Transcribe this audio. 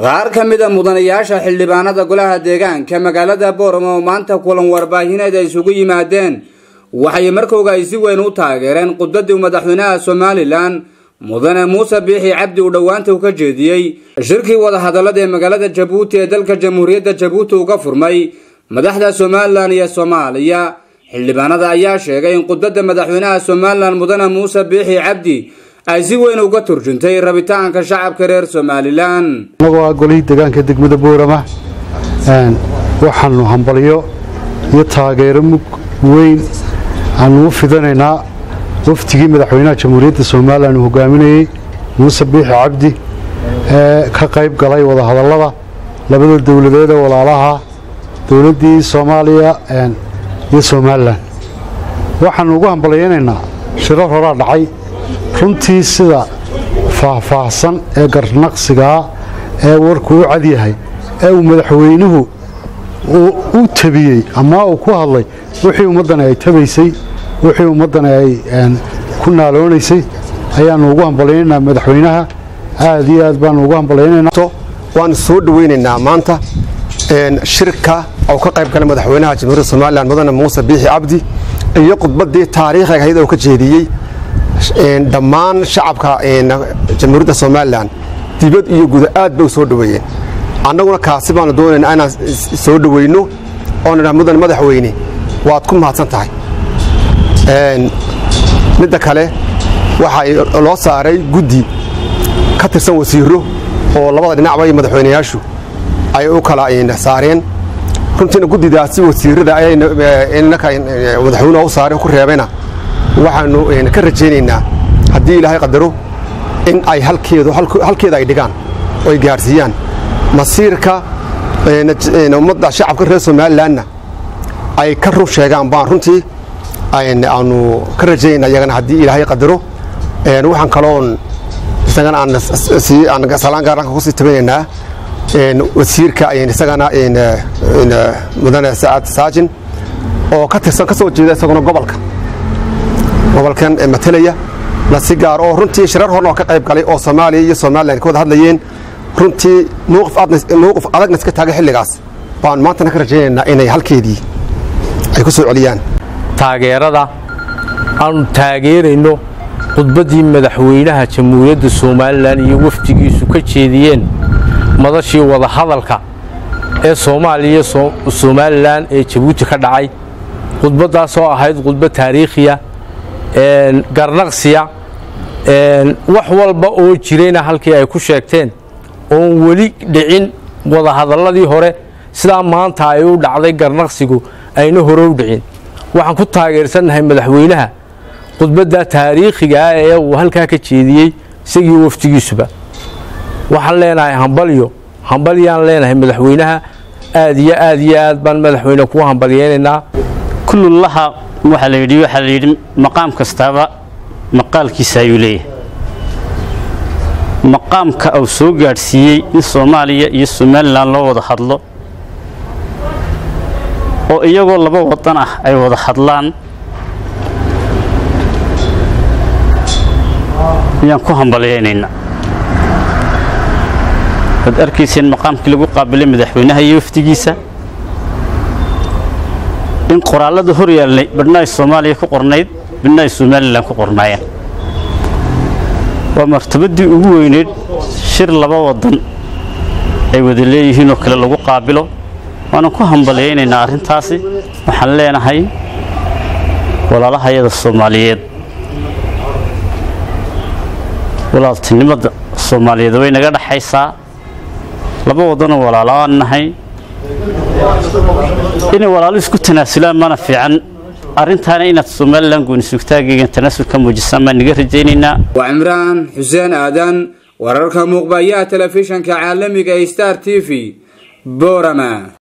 qaar ka mid a mudanayaasha xildhibaanada golaha deegaanka magaalada boorama oo maanta kulan warbaahineed ay isugu yimaadeen waxay markooga ay si weyn u taageereen khudbadii madaxweynaha somalilan mudane muuse biixi cabdi uu dhowaanta u ka jeediyey shirkii wadahadallada ee magaalada jabuuti ee dalka jamhuuriyadda jabuuti uga furmay madaxda somalilan iyo soomaaliya xildhibaanada ayaa sheegay in khudbadda madaxweynaha somalilan mudane muuse biixi cabdi ay si weyn uga turjuntay rabitaanka shacabka reer somalilan annagoo ah golihii deegaanka degmada boorama waxaanu hambalyo iyo taageero mug weyn aanu u fidanaynaa waftigii madaxweynaha jamhuuriyadda somalilan uu hogaaminayey muuse biixi cabdi ee ka qayb galay wadahadallada labada dowladeed ee walaalaha dowladdii soomaaliya iyo somalilan waxaanu ugu hambalyaynaynaa shirar horaa dhacay runtii sida faahfaahsan ee garnaqsigaa ee warku u cadyahay ee uu madaxweynuhu u tabiyey ama uu ku hadlay wixii ummaddani ay tabaysay wixii ummaddani ay ku naaloonaysay ayaannu ugu hambalyaynaynaa madaxweynaha aad iyo aad baanu ugu hambalyaynaynaa waanu soo dhoweynaynaa maanta shirka oo ka qayb galay madaxweynaha jamhuuriyadda somalilan mudane muuse biixi cabdi iyo khudbaddii taariikhiga ahayd oo ka jeediyey dhammaan shacabka jamhuuriyadda somalilan dibad iyo guda aad bay u soo dhoweeyeen annaguna kaasi baanu doonaynaa inaan soo dhoweyno oo nidhaha mudane madaxweyne waad ku mahadsan tahay midda kale waxaa loo saaray guddi ka tirsan wasiiro oo labada dhinacba iyo madaxweynayaashu ay u kala saareen runtiina guddidaasi wasiirada madaxweynuha u saareen ku reebayna waxaanu ka rajaynaynaa haddii ilaahay qadaro in ay halkeeda ay dhigaan oo ay gaadhsiiyaan masiirka ummadda shacabka reer somalilanna ay ka run sheegaan baan runtii aanu ka rajaynayna iyagana haddii ilaahay qadaro waxaan kaloon isagana aan salaan gaaranka kusii tabanaynaa wasiirka isagana mudane sacaad saajin oo ka tirsan ka soo jeeda isaguna gobolka gobolkan matalaya la si gaar oo runtii shirar horna oo ka qayb galay oo soomaaliya iyo somalilan ka wada hadlayeen runtii mowqif adagna iska taagay xilligaas baan maantana ka rajaynaynaa inay halkeedii ay ku soo celiyaan taageerada aanu taageerayno khudbaddii madaxweynaha jamhuuriyadda somalilan iyo wafdigiisu ka jeediyeen madashii wadahadalka ee soomaaliya somalilan ee jabuuti ka dhacay khudbaddaasoo ahayd khudbad taariikhiya garnaqsiya wax walba oo jirayna halkii ay ku sheegteen oon weli dhicin wadahadalladii hore sidaa maanta ay u dhacday garnaqsigu ayna hore u dhicin waxaan ku taageersannahay madaxweynaha khudbadda taariikhigaa ee uu halkaa ka jeediyey isagii waftigiisuba waxaan leenahay hambalyo hambalyaan leenahay madaxweynaha aad iyo aad iyo aad baan madaxweyne kuu hambalyaynaynaa kullullaha waxaa la yidhi waxaa la yidhi maqaam kastaaba maqaalkiisa ayuu leeyahay maqaamka uu soo gaadhsiiyey in soomaaliya iyo somalilan loo wada hadlo oo iyagoo laba wadan ah ay wada hadlaan ayaan ku hambalyaynaynaa waad arkayseen maqaamkii lagu qaabilay madaxweynaha iyo wafdigiisa in qoraallada hor yaallay badhna ay soomaaliya ku qornayd badhna ay somalilan ku qornaayeen waa martabaddii ugu weyneyd shir laba waddan ay wada leeyihiinoo kale lagu qaabilo waanan ku hambalyaynaynaa arrintaasi waxaan leenahay walaalahayada soomaaliyeed walaaltinimada soomaaliyeed way naga dhaxaysaa laba waddanoo walaalo aan nahay inay walaalo isku tanaasulaan mana fiican arrintaana inaad somalilan goonisugtaagaygan tanaasul ka muujisaan baan naga rajaynaynaa waa cimraan xuseen aadan wararka muuqbayaha telefishanka caalamiga ee star t v boorama